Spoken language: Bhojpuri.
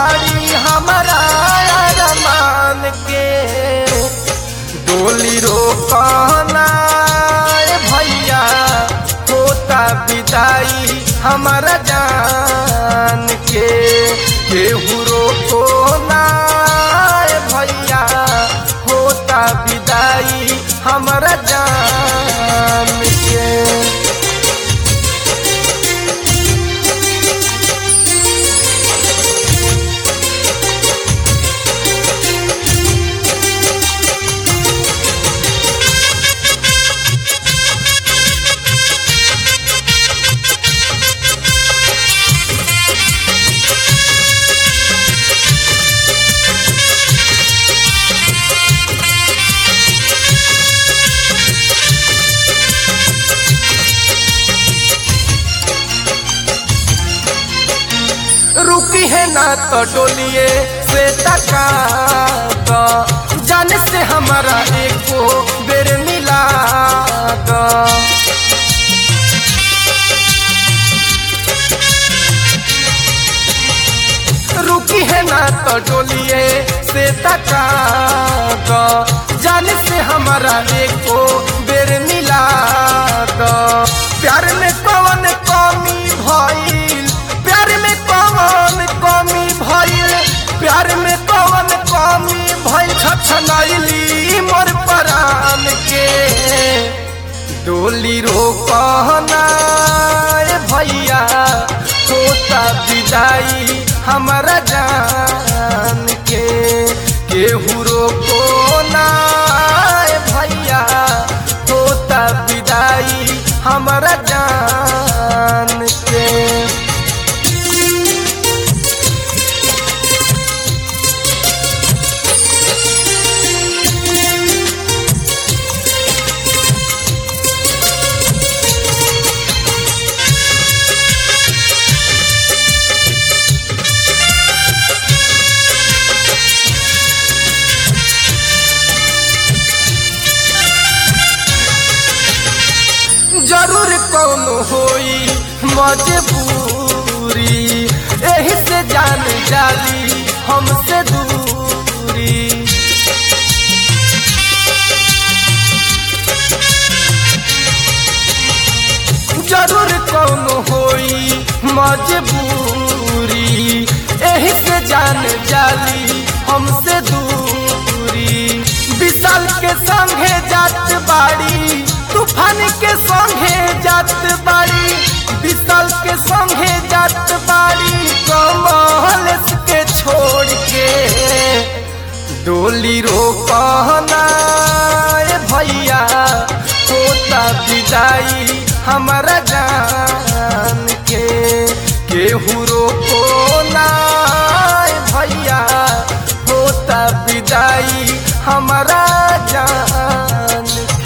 बाड़ी हमारा अरमान के डोली रोकना ए भैया होता विदाई हमारा जान के केहू रोको ना ए भैया होता विदाई हमारा जान के रुकी है ना तो डोलिए से तका दो जान से हमारा एको बेर मिला दो रुकी है ना तो डोलिए से तका दो जान से हमारा एको बेर मिला दो प्यार में कौन कमी भइल प्यार में कौन कमी भइल प्यार में कौन कमी भइल छछनैली मोर परान के डोली रोकना ए भैया होता विदाई हमारा जान के केहू रोको ना ए भैया होता विदाई हमारा जान के जरूर कौन होई मजबूरी एही से जान जाली हमसे दूरी जरूर कौन होई मजबूरी एही से जान जाली हमसे दूरी विशाल के संगे जात बाड़ी तूफान के संगे जात बाड़ी विशाल के संगे जात बाड़ी कमल के छोड़ के डोली रोकना ए भैया होता विदाई हमारा जान के केहू रोको ना ए भैया होता विदाई हमारा जान